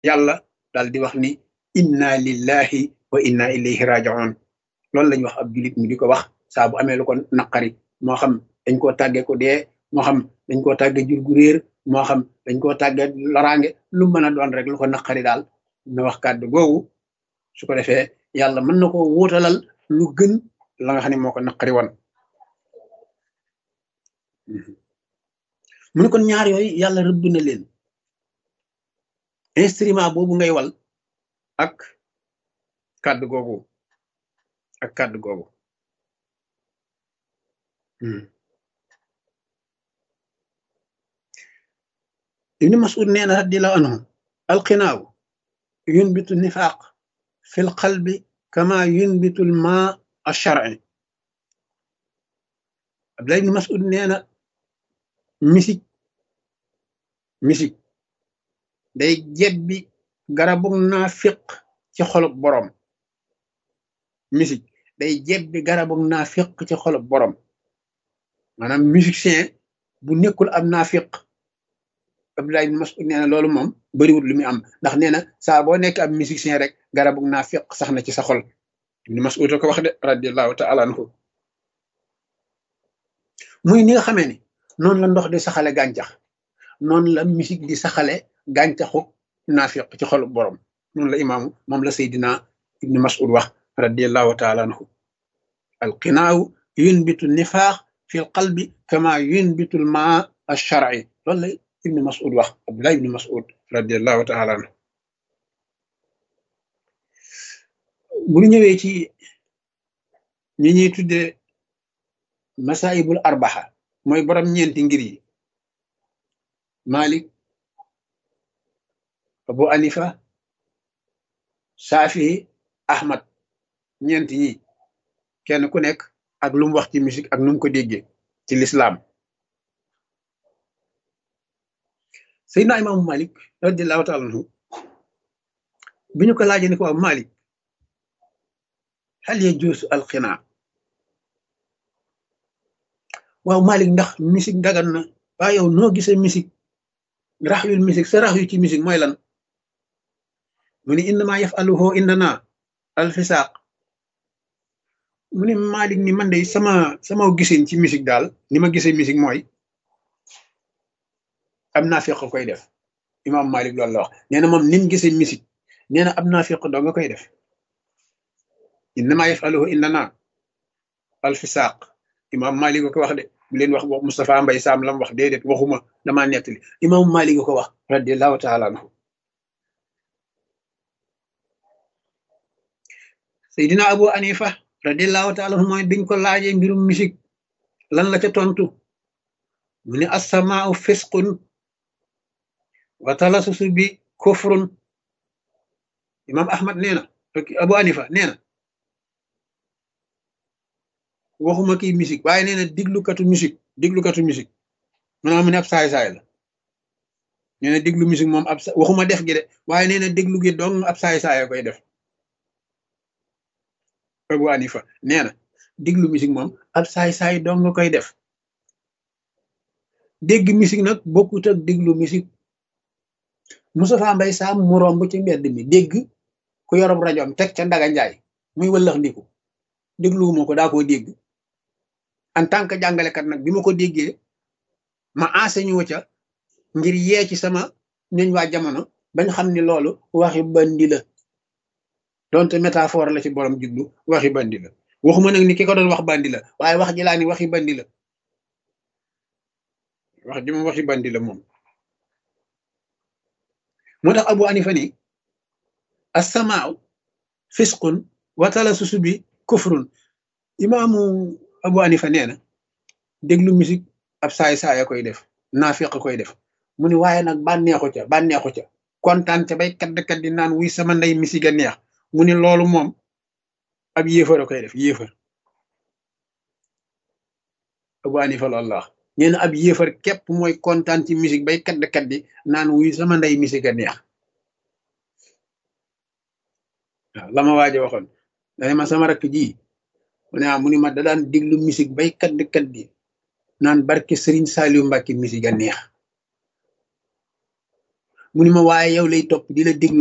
yàlla daal di wax ni inna lillahi wa inna ilayhi rajiun loolu lañ wax ab julit mi di ko wax saa bu amee lu ko naqari moo xam dañ koo tàggee ko dee moo xam dañ koo tàggee jur gu réer moo xam dañ koo tàggee loraange lu mën a doon rek lu ko naqari daal na wax kàddu googu su ko defee yàlla mën na ko wóotalal lu gën la nga xam ne moo ko naqari woon mu ne kon ñaar yooyu yàlla rëbb na leen instrument boobu ngay wal ak kàddu googu ak kàddu googu ibni masud nee na radiallahu anhu alqinaaw yunbitu nifaaq fi lqalbi kama yunbitu lma alsharci abdullah ibni masud nee na misik misik day jebbi garabug naafiq ci xolub boroom misik day jebbi garabug naafiq ci xolub boroom maanaam musicien bu nekkul am naafiq Abdullah ibn Mas'ud nee na loolu moom bariwul lu muy am ndax nee na saa boo nekk ab musicien rek garabug naafiq sax na ci sa xol ibn Mas'ud ko wax de radiallahu taala anhu muy ni nga xamee ni noonu la ndox di saxale gàncax noonu la musique di saxale gàncaxu naafiq ci xolu borom noonu la imaamu moom la Seydina ibnu Mas'ud wax radiallahu taala anhu alqinaaw yunbitu nifaax fi lqalbi kama yunbitu lmaa alsharci loolu la ibnu Mas'ud wax Abdullah ibnu Mas'ud radiallahu taala anhu bu ñu ñëwee ci ñi ñuy tuddee masaibul arbaxa mooy borom ñeenti ngir yi Malik Abu Anifa Shafi Ahmad ñeenti ñi kenn ku nekk ak lu mu wax ci musique ak nu mu ko déggee ci lislaam Seydina Imaamu Malik radiallahu taala anhu bi ñu ko laajee ni ko waaw Malik hal yajuusu alqinaa waaw Malik ndax musique dagan na waaye yow noo gisee musique rax yul musique sa rax yu ci musique mooy lan mu ni innama yafaluhu indana alfisaaq mu ni Malik ni man de sama sama gisin ci musique daal ni ma gisee musique mooy am naafiq koy def imam Malik loolu la wax nee na moom nim gisee musique nee na am naafiq doo nga koy def innama yafaluhu indana alfisaaq imam Malik ko wax de bu leen wax wax Moustapha Mbay Sam lam wax déedéet waxuma damaa nettali imam Malik ko wax radiallahu taala anhu Seydina Abu Anifa radiallahu taala anhu mooy biñ ko laajee mbirum musique lan la ca tontu mu ne assamaau fisqun wa talasusu bi kufrun imam Ahmad nee na Abu Anifa nee na waxuma kii musique waaye nee na diglukatu musique diglukatu musique maanaam mu ne ab saay-saay la nee na diglu musique moom ab waxuma def gi de waaye nee na déglu gi dong ab saay-saay koy def Abu Hanifa nee na diglu musique moom ab saay-saay dong nga koy def dégg musique nag bokkut ak diglu musique Moustapha Mbay Sam mu romb ci mbedd mi dégg ku yorob rajoom teg ca Ndaga Njaay muy wëllax ndiku dégluwuma ko daa koo dégg en tant que jàngalekat nag bi ma ko déggee ma enseigné wu ca ngir yee ci sama ñoñ waa jamono bañ xam ni loolu waxi bandi la donte métaphore la ci borom jublu waxi bandi la waxuma nag ni ki ko doon wax bandi la waaye wax ji laa ni waxi bandi la wax ji moom waxi bandi la moom moo tax Abu Hanifa ni assamaaw fisqun watala susu bi kufrun imaamu Abu Hanifa nee na déglu musique ab saay saaya koy def naafiq koy def mu ni waaye nag bànneexu ca bànneexu ca kontaan ca bay kadd kaddi naan wuy sama ndey musique a neex mu ni loolu moom ab yéefar a koy def yéefar Abu Hanifa loolu la wax nee na ab yéefar képp mooy kontaan ci musique bay kadd kaddi naan wuy sama ndey musique a neex waaw la ma waaje waxoon dane ma sama rakk ji mu ne mu ni ma da daan diglu musique bay kadd kaddi naan barke Serigne Saliou Mbacke musique a neex mu ni ma waaye yow lay topp di la déglu